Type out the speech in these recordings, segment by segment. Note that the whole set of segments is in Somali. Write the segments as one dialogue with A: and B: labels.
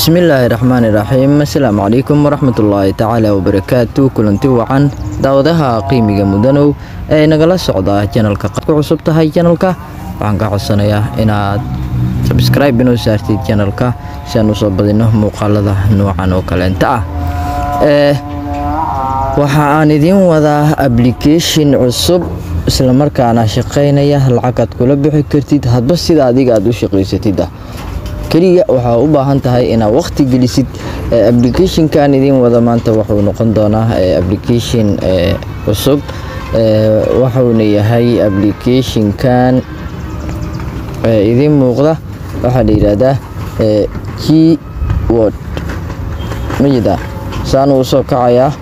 A: bismillaahi raxmaani raxiim assalaamu calaykum waraxmatullaahi tacaala wabarakaatu kulanti wacan daawadaha qiimiga mudanow ee nagala socda janalka ku cusub tahay janalka waxaan ka codsanayaa inaad sabscribe inoo saartid janalka si aan usoo badino muuqaalada noocan oo kaleenta ah ee waxa aan idiin wadaa application cusub islamarkaana shaqaynaya lacagaad kula bixi kartid hadba sida adiga aad u shaqaysatid ah keliya waxaa u baahan tahay inaad waqti gelisid applicationkan idiin wada maanta wuxuu noqon doonaa application cusub waxuuna yahay applicationkan idiin muuqda waxaa la yidhaahdaa g word majida saanuu usoo kacayaa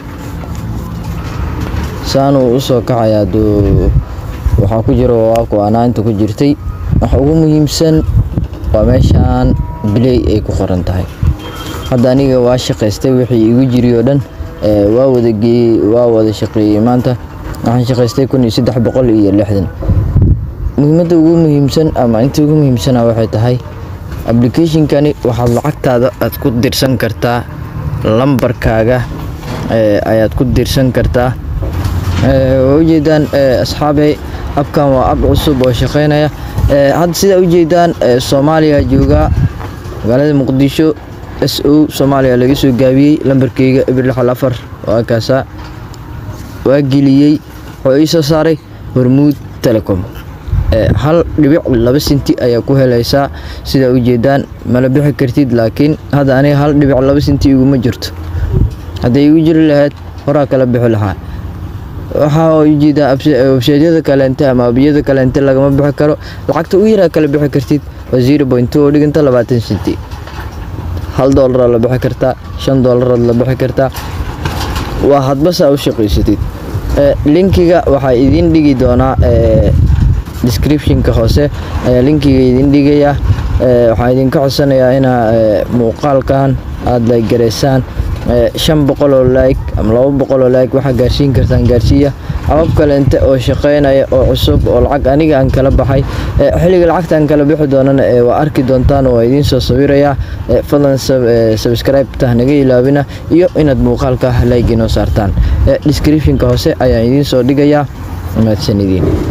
A: saanuu usoo kacayaa duu waxaa ku jira waaku anaa inta ku jirtay waxa ugu muhiimsan waa meeshaan biley ay ku qoran tahay hadda aniga waa shaqaystay wixii igu jiri oo dhan waa wada geeyey waa wada shaqeeyey maanta waxaan shaqaystay kun iyo saddex boqol iyo lixdan muhiimadda ugu muhiimsan ama inta ugu muhiimsana waxay tahay applicationkani waxaad lacagtaada aad ku dirsan kartaa lambarkaaga ayaad ku dirsan kartaa waa ujeedaan asxaabey abkan waa ab cusub oo shaqeynaya hadda sidaa ujeedaan soomaaliya joogaa magaalada muqdisho s o soomaaliya laga soo gaabiyey lambarkeyga ibir lixal afar waa kaasaa waa geliyey wuxuu ii soo saaray hormuud telecom hal dhibic laba sinti ayaa ku helaysaa sidaa ujeedaan mala bixi kartid laakiin hadda aniga hal dhibic laba sinti iguma jirto hadday igu jiri lahayd horaa kala bixi lahaa waxaa ujeedaa websaydyada kaleente ama abiyada kaleente lagama bixi karo lacagta u yaraa kala bixi kartid waa zero point oo dhiganta labaatan senti hal doolaraad la bixi kartaa shan doolaraad la bixi kartaa waa hadbasaa u shaqaysatid linkiga waxaa idiin dhigi doonaa descriptionka hoose ayaa linkiga idiin dhigayaa waxaan idinka codsanayaa inaa muuqaalkan aada laygaraysaan shan boqol oo like ama laba boqol oo like waxaa gaarsiin kartaan gaarsiiya abab kaleente oo shaqeynaya oo cusub oo lacag aniga aan kala baxay xilliga lacagta aan kala bixi doonana waa arki doontaan oo idiin soo sawirayaa fadlan subscribe-ta naga ilaabina iyo inaad muuqaalka like inoo saartaan descriptionka hoose ayaan idiin soo dhigayaa mahadsan idiin